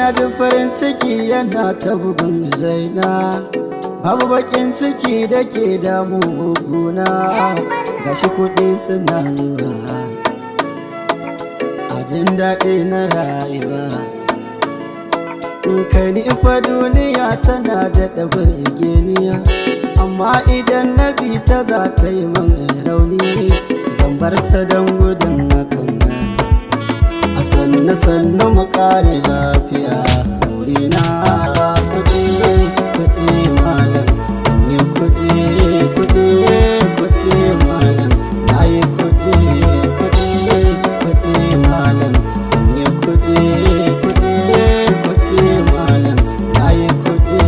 ji farin ciki yana ta bugun raina babu bakin ciki da ke damu guna gashi kuɗi suna zuwa a jin daɗi na rayuwa kai ni fa duniya tana da ɗabar geniya amma idan na bi ta za ta yi min rauni zan bar ta don gudun hakan a sannu sannu mu kare lafiya na kuɗi kuɗi malam yi kuɗi kuɗi kuɗi malam na yi kuɗi kuɗi kuɗi malam yi kuɗi kuɗi kuɗi malam na yi kuɗi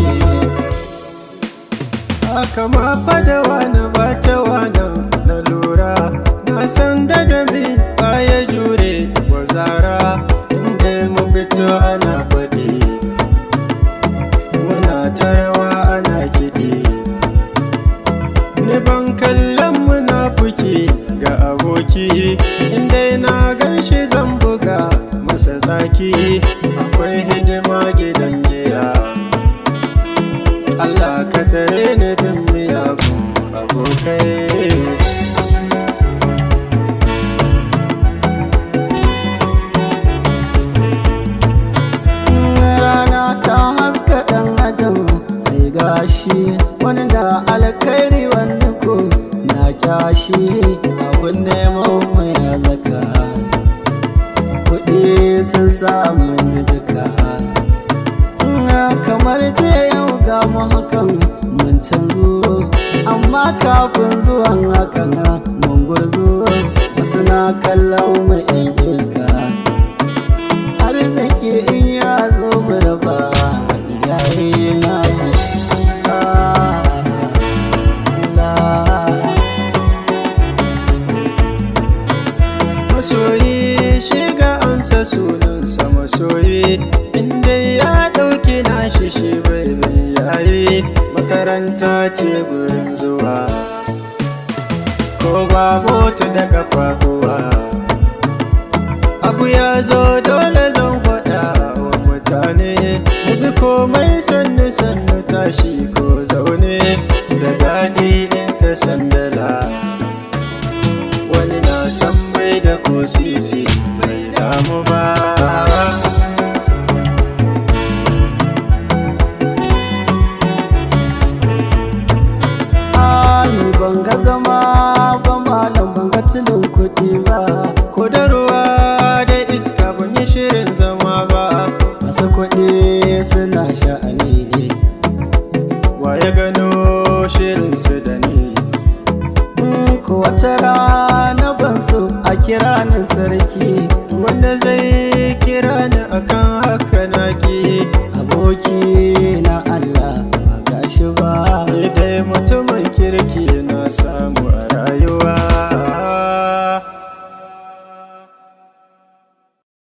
haka ma fada wani ba ta wani na lura na san da da mi baya jure wa zara inda mu fito ana faɗi muna ta rawa ana kiɗi ni ban kallon munafuki ga aboki inda na gan shi zan buga masa zaki akwai hidima gidan giya Allah ka tsare ni bin miyagun abokai rana ta haska ɗan adam sai gashi wani da alkhairi wani ko na kyashi abun neman mai zaka kuɗi sun samu jijika kamar je yau ga mu hakan mun canzo amma kafin zuwan hakan mun gurzo wasu na kallon mu 'yan iska arziki in ya zo mu raba iyaye na masoyi shiga ansa sunansa masoyi inda ya ɗauki nashi shi bai bai yayi makaranta ce gurin zuwa ko ba mota da kafafuwa abu ya zo dole zan faɗa wa mutane mu bi komai sannu sannu tashi ko zaune da daɗi in ka sandala wani na can bai da ko sisi bai damu ba Ani ban ga zama ba malam ban ga tilin kuɗi ba ko da ruwa da iska ban yi shirin zama ba masu kuɗi suna sha'ani wa ya gano shirin su da ni Mm, ko wata rana ban so a kira ni sarki wanda zai kira ni akan